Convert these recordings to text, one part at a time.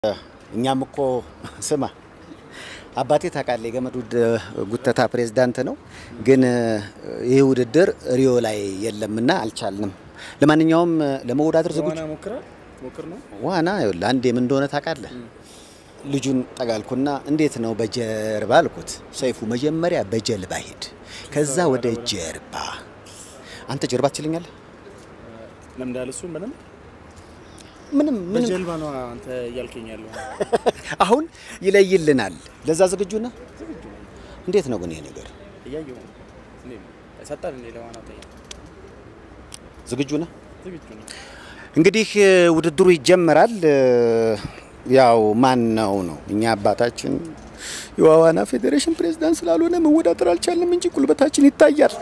እኛም እኮ ስማ አባቴ ታውቃለህ፣ የገመድ ጉተታ ፕሬዝዳንት ነው። ግን ይህ ውድድር ሪዮ ላይ የለምና አልቻልንም። ለማንኛውም ለመወዳደር ዝግጁ ዋና ሞክራ ሞክር ነው ዋና ይኸውልህ፣ አንዴ ምን እንደሆነ ታውቃለህ? ልጁን ጠጋልኩና እንዴት ነው በጀርባ አልኩት። ሰይፉ መጀመሪያ በጀልባ ሂድ፣ ከዛ ወደ ጀርባ። አንተ ጀርባ ትችለኛለህ? ለምዳል እሱ ምንም ምንም ምንም በጀልባ ነው አንተ እያልከኝ ያለው። አሁን ይለይልናል። ለዛ ዝግጁ ነህ? እንዴት ነው ግን ይሄ ነገር እያየሁ ነው። እንዴ ሰጣል እንዴ ለዋና ታየ ዝግጁ ነህ? ዝግጁ ነው። እንግዲህ ውድድሩ ይጀመራል። ያው ማን ነው ነው እኛ አባታችን የዋዋና ፌዴሬሽን ፕሬዝዳንት ስላልሆነ መወዳደር አልቻልንም እንጂ ጉልበታችን ይታያል።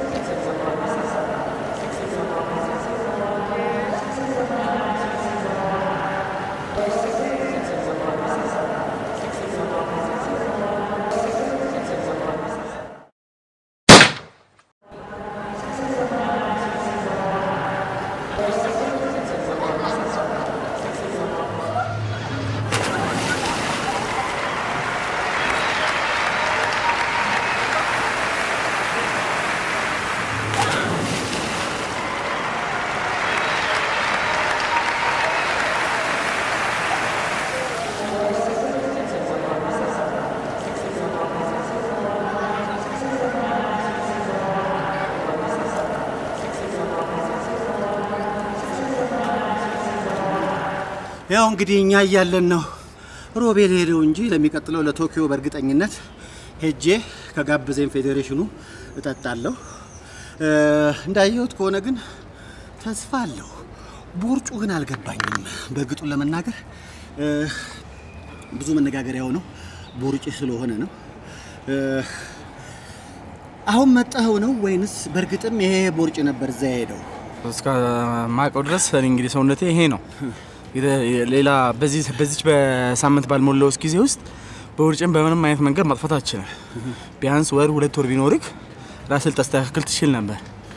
ያው እንግዲህ እኛ እያለን ነው ሮቤል ሄደው እንጂ ለሚቀጥለው ለቶኪዮ በእርግጠኝነት ሄጄ ከጋበዘኝ ፌዴሬሽኑ እጠጣለሁ። እንዳየሁት ከሆነ ግን ተስፋ አለው። ቦርጩ ግን አልገባኝም። በእርግጡን ለመናገር ብዙ መነጋገሪያ የሆነው ቦርጭ ስለሆነ ነው። አሁን መጣኸው ነው ወይንስ በእርግጥም ይሄ ቦርጭ ነበር እዛ የሄደው? እስከ ማውቀው ድረስ እኔ እንግዲህ ሰውነቴ ይሄ ነው። ሌላ በዚህ በዚች በሳምንት ባልሞላው ውስጥ ጊዜ ውስጥ በውርጭን በምንም አይነት መንገድ ማጥፋት አትችልም። ቢያንስ ወር ሁለት ወር ቢኖርክ ራስህ ልታስተካክል ትችል ነበር።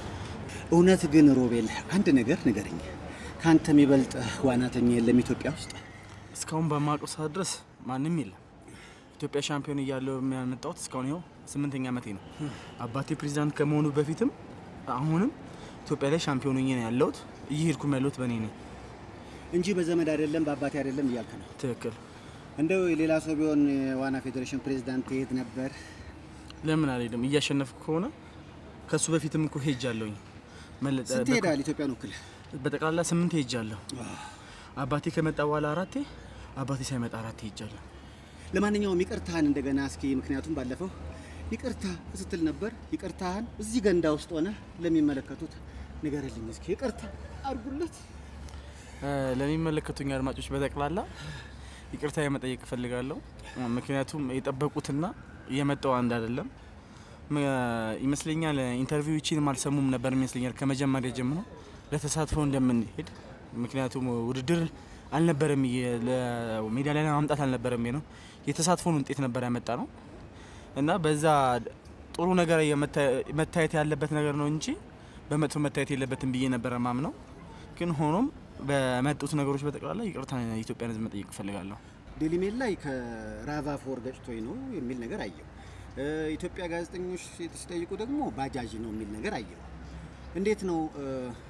እውነት ግን ሮቤል አንድ ነገር ንገረኝ። ከአንተ የሚበልጥ ዋናተኛ የለም ኢትዮጵያ ውስጥ? እስካሁን በማውቀው ሰዓት ድረስ ማንም የለም። ኢትዮጵያ ሻምፒዮን እያለሁ የሚያመጣሁት እስካሁን ይኸው ስምንተኛ ዓመቴ ነው። አባቴ ፕሬዚዳንት ከመሆኑ በፊትም አሁንም ኢትዮጵያ ላይ ሻምፒዮን ሆኜ ነው ያለሁት። እየሄድኩም ያለሁት በእኔ ነኝ። እንጂ በዘመድ አይደለም በአባቴ አይደለም እያልክ ነው። ትክክል። እንደው የሌላ ሰው ቢሆን የዋና ፌዴሬሽን ፕሬዝዳንት ትሄድ ነበር። ለምን አልሄድም? እያሸነፍኩ ከሆነ ከሱ በፊትም እኮ ሄጃለሁኝ። መለጠ- ስንት ሄዳል ኢትዮጵያን ወክል? በጠቅላላ ስምንት ሄጃለሁ። አባቴ ከመጣ በኋላ አራቴ፣ አባቴ ሳይመጣ አራቴ ሄጃለሁ። ለማንኛውም ይቅርታህን እንደገና እስኪ፣ ምክንያቱም ባለፈው ይቅርታ ስትል ነበር። ይቅርታህን እዚህ ገንዳ ውስጥ ሆነ ለሚመለከቱት ንገርልኝ እስኪ። ይቅርታ አድርጉለት። እ፣ ለሚመለከቱኝ አድማጮች በጠቅላላ ይቅርታ የመጠየቅ እፈልጋለሁ። ምክንያቱም የጠበቁትና የመጣው አንድ አይደለም ም- ይመስለኛል። ኢንተርቪዎችን አልሰሙም ነበር ይመስለኛል ከመጀመሪያ ጀምሮ ለተሳትፎ እንደምንሄድ። ምክንያቱም ውድድር አልነበረም፣ የ- ለሜዳ ላይ ለማምጣት አልነበረም ነው የተሳትፎን ውጤት ነበር ያመጣ ነው እና በዛ ጥሩ ነገር የመታ- መታየት ያለበት ነገር ነው እንጂ በመጥፎ መታየት የለበትም ብዬ ነበረ ማምነው። ግን ሆኖም በመጡት ነገሮች በጠቅላላ ይቅርታ የኢትዮጵያን ሕዝብ መጠየቅ እፈልጋለሁ። ዴሊ ሜል ላይ ከራቫ ፎር ገጭቶኝ ነው የሚል ነገር አየሁ። እ፣ ኢትዮጵያ ጋዜጠኞች ሲጠይቁ ደግሞ ባጃጅ ነው የሚል ነገር አየሁ። እንዴት ነው እ፣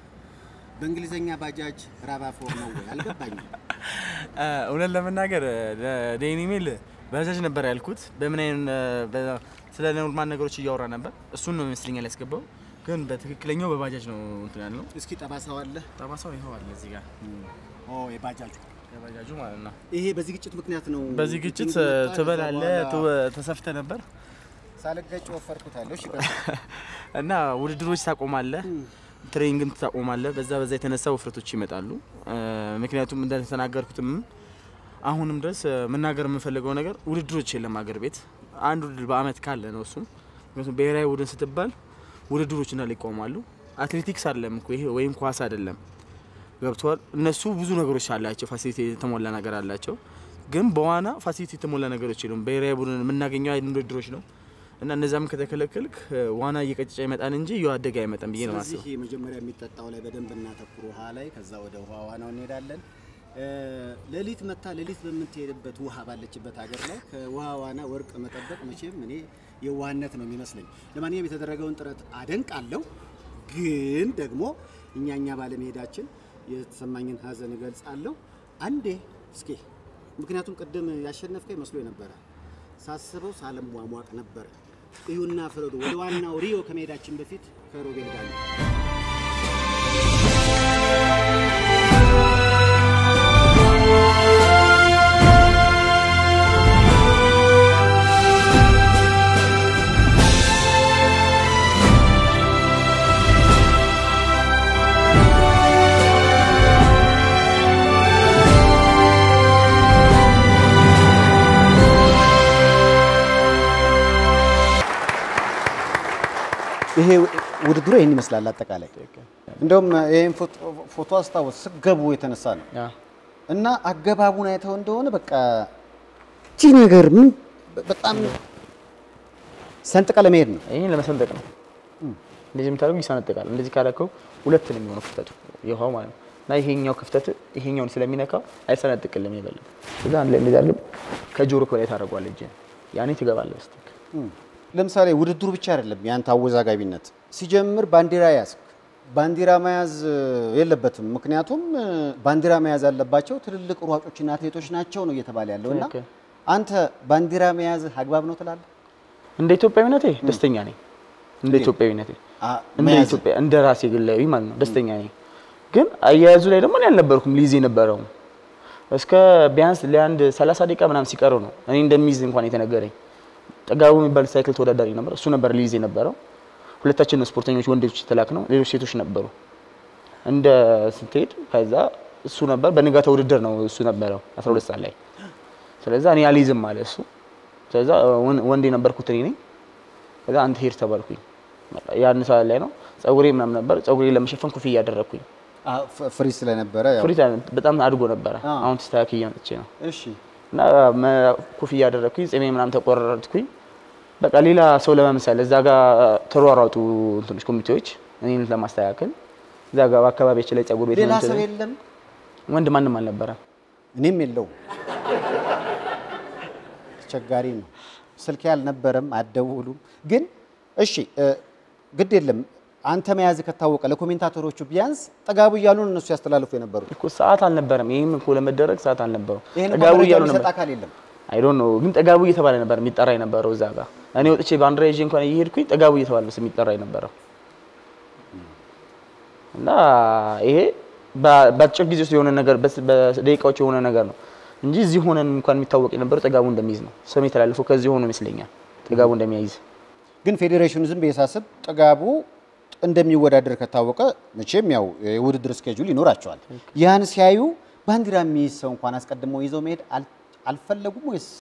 በእንግሊዘኛ ባጃጅ ራቫ ፎር ነው ወይ? አልገባኝም። እውነት ለመናገር ለዴኒ ሜል ባጃጅ ነበር ያልኩት። በምን አይነት በ- ስለ ኖርማል ነገሮች እያወራ ነበር። እሱን ነው ይመስለኛል ያስገባው። ግን በትክክለኛው በባጃጅ ነው እንትን ያልነው። እስኪ ጠባሳው አለ? ጠባሳው ይኸው አለ እዚህ ጋር ኦ የባጃጁ የባጃጁ ማለት ነው። ይሄ በዚህ ግጭት ምክንያት ነው። በዚህ ግጭት ግጭቱ መጣ፣ ትበላለ ከዛ በኋላ ተሰፍተ ነበር ሳልገጭ ወፈርኩታለሁ። እሺ ቀጥል። እና ውድድሮች ታቆማለህ፣ ትሬኒንግም ታቆማለህ። በዛ በዛ የተነሳ ውፍረቶች ይመጣሉ። እ፣ ምክንያቱም እንደተናገርኩትም አሁንም ድረስ እ፣ መናገር የምፈልገው ነገር ውድድሮች የለም ሀገር ቤት አንድ ውድድር በአመት ካለ ነው እሱም። ምክንያቱም ብሔራዊ ቡድን ስትባል ውድድሮች እንዳለ ይቆማሉ። አትሌቲክስ አይደለም እኮ ይሄ ወይም ኳስ አይደለም። ገብተዋል። እነሱ ብዙ ነገሮች አላቸው፣ ፋሲሊቲ የተሞላ ነገር አላቸው። ግን በዋና ፋሲሊቲ የተሞላ ነገሮች የሉም። ብሔራዊ ቡድን የምናገኘው አይነት ውድድሮች ነው እና እነዛም ከተከለከልክ እ፣ ዋና እየቀጨጨ ይመጣል እንጂ እያደገ አይመጣም ብዬ ነው ስለዚህ ማስበው። መጀመሪያ የሚጠጣው ላይ በደንብ እናተኩር፣ ውሃ ላይ። ከዛ ወደ ውሃ ዋናው እንሄዳለን። ሌሊት መታ ሌሊት በምትሄድበት ውሃ ባለችበት ሀገር ላይ ከውሃ ዋና ወርቅ መጠበቅ መቼም እኔ የዋህነት ነው የሚመስለኝ። ለማንኛውም የተደረገውን ጥረት አደንቃለሁ። ግን ደግሞ እኛ እኛ ባለመሄዳችን የተሰማኝን ሀዘን እገልጻለሁ። አንዴ እስኪ ምክንያቱም ቅድም ያሸነፍከኝ መስሎ ነበረ ሳስበው ሳለሟሟቅ ነበረ። እዩና ፍረዱ። ወደ ዋናው ሪዮ ከመሄዳችን በፊት ከሮቤል ጋር ነው። ይሄ ውድድሩ ይህን ይመስላል አጠቃላይ። እንደውም ይህን ፎቶ አስታወስ ስገቡ የተነሳ ነው እና አገባቡን አይተው እንደሆነ በቃ እቺ ነገር ምን በጣም ሰንጥቀ ለመሄድ ነው። ይህን ለመሰንጠቅ ነው። እንደዚህ የምታደርጉ ይሰነጥቃል። እንደዚህ ካደረገው ሁለት ነው የሚሆነው ክፍተቱ የውሃው ማለት ነው። እና ይሄኛው ክፍተት ይሄኛውን ስለሚነካው አይሰነጥቅልም ይበልም። እዛ አንድ ላይ እንደዚህ አድርገህ ከጆሮክ በላይ ታደርገዋለህ እጅህን። ያኔ ትገባለህ በስትክ ለምሳሌ ውድድሩ ብቻ አይደለም ያንተ አወዛጋቢነት። ሲጀምር ባንዲራ ያዝክ። ባንዲራ መያዝ የለበትም ምክንያቱም ባንዲራ መያዝ ያለባቸው ትልልቅ ሯጮችና አትሌቶች ናቸው ነው እየተባለ ያለው እና ትክክል። አንተ ባንዲራ መያዝ አግባብ ነው ትላለህ? እንደ ኢትዮጵያዊነቴ ደስተኛ ነኝ። እንደ ኢትዮጵያዊነቴ አ- እንደ መያዝ ኢትዮጵያ እንደ ራሴ ግላዊ ማለት ነው ደስተኛ ነኝ። ግን አያያዙ ላይ ደግሞ እኔ አልነበርኩም ሊይዝ የነበረው እስከ ቢያንስ ለአንድ 30 ደቂቃ ምናምን ሲቀረው ነው እኔ እንደሚይዝ እንኳን የተነገረኝ። ጥጋቡ የሚባል ሳይክል ተወዳዳሪ ነበር፣ እሱ ነበር ሊይዝ የነበረው። ሁለታችን ነው ስፖርተኞች ወንዶች የተላክ ነው፣ ሌሎች ሴቶች ነበሩ። እንደ ስትሄድ ከዛ እሱ ነበር በንጋታ ውድድር ነው እሱ ነበረው 12 ሰዓት ላይ። ስለዛ እኔ አልይዝም አለ እሱ። ስለዛ ወን- ወንድ የነበርኩት እኔ ነኝ። ከዛ አንተ ሄድ ተባልኩኝ። ያን ሰዓት ላይ ነው ጸጉሬ ምናምን ነበር። ጸጉሬ ለመሸፈን ኮፍያ ያደረግኩኝ። አ፣ ፍ- ፍሪ ስለነበረ ያው ፍሪት በጣም አድጎ ነበረ። አ። አሁን ተስተካክዬ መጥቼ ነው እሺ እና መ- ኮፍያ ያደረግኩኝ ጺሜ ምናምን ተቆረጥኩኝ። በቃ ሌላ ሰው ለመምሰል እዛ ጋር ተሯሯጡ እንትኖች ኮሚቴዎች እኔን ለማስተካከል እዛ ጋር በአካባቢያችን ላይ ጸጉር ቤት ሌላ ምናምን ሰው ስለኝ- የለም ወንድ ማንም አልነበረ። እኔም የለውም። አስቸጋሪ ነው። ስልክ አልነበረም፣ አደውሉም። ግን እሺ እ፣ ግድ የለም አንተ መያዝ ከታወቀ ለኮሜንታተሮቹ ቢያንስ ጠጋቡ እያሉ ነው እነሱ ያስተላልፉ የነበሩት። እኮ ሰዓት አልነበረም። ይህም እኮ ለመደረግ ሰዓት አልነበረው። ይሄን ጠጋቡ መረጃ እያሉ የሚሰጥ ነበር አካል የለም። አይ ዶንት ኖ ግን ጠጋቡ እየተባለ ነበር የሚጠራ የነበረው እዛ ጋር። እኔ ወጥቼ ባንዲራ ይዤ እንኳን እየሄድኩኝ ጠጋቡ እየተባለ ነው የሚጠራ የነበረው እና ይሄ በ- በአጭር ጊዜ ውስጥ የሆነ ነገር በስ- በደቂቃዎች የሆነ ነገር ነው እንጂ እዚህ ሆነን እንኳን የሚታወቅ የነበረው ጠጋቡ እንደሚይዝ ነው። ስም የተላለፈው ከዚህ ሆኖ ይመስለኛል ጠጋቡ እንደሚያይዝ ግን ፌዴሬሽኑ ዝም ብዬ ሳስብ ጥጋቡ እንደሚወዳደር ከታወቀ መቼም ያው የውድድር ስኬጁል ይኖራቸዋል። ያን ሲያዩ ባንዲራ የሚይዝ ሰው እንኳን አስቀድመው ይዘው መሄድ አል- አልፈለጉም ወይስ